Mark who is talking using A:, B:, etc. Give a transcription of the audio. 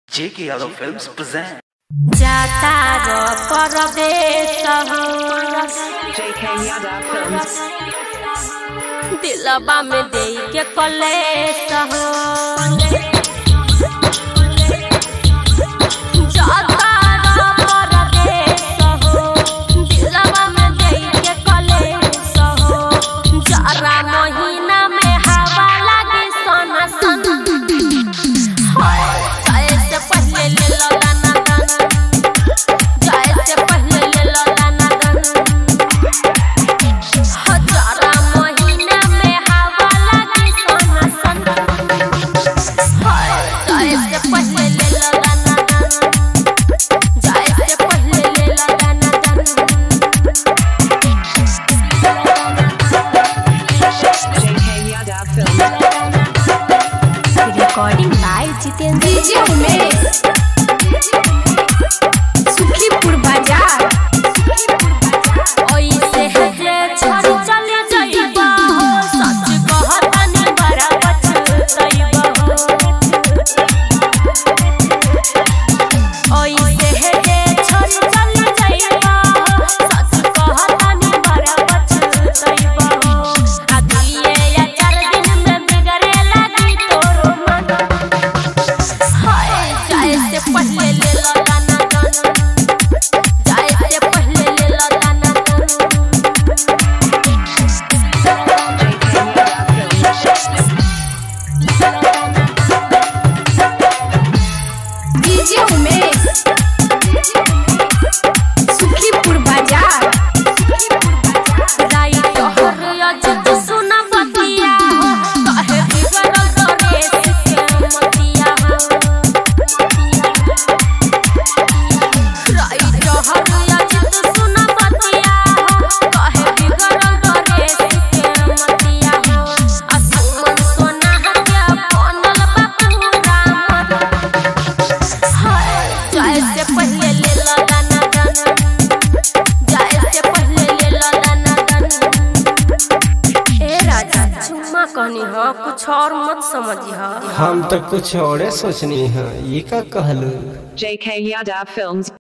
A: J.K. Yadav Films present.
B: जाता रो परदेश हो
C: JK Yadav Films.
B: दिलबा में दे के कलेश हो जाता रो परदेश हो दिलबा में दे के कलेश हो जरा महीना में हवा लगी सोना सोना हाय जाए से पहले ले लो दाना दाना जाए से पहले ले लो दाना दाना हजारा महीना में हवा लगी सोना सोना हाय जाए से पहले ले लो दाना दाना जाए से पहले ले लो दाना
C: JK Yadav Films.
B: Recording by Jitendra
D: DJ Umesh Sukhipur बाजार
B: ओइसे हजे छोड़ चले जाइबा हो सच कहतानी बड़ा पछताइबा हो ओइसे हजे छोड़ चले जाइबा हो सच कहतानी बड़ा पछताइबा हो आ दुइये या चार दिन में बिगड़े लगी तोरो मन हाय जाए से पहले ले लो दाना दाना जाए से पहले ले लो दाना दाना
D: डीजे उमेश सुखीपुर बाजार
B: राई तोहर अजत सुन बतिया हो कहे बिगड़ल गणेश के मतिया हो राई तोहर अजत सुन बतिया हो कहे बिगड़ल गणेश के मतिया हो असुमन सोना के बनल बापूरा हाय जाए से पहले ले लो दाना दाना जाए से पहले ले लो दाना दाना ए राजा चुम्मा कहनी हो कुछ और मत समझी हो
E: हम तो कुछ और सोचनी है ये का कहलू
C: JK Yadav Films.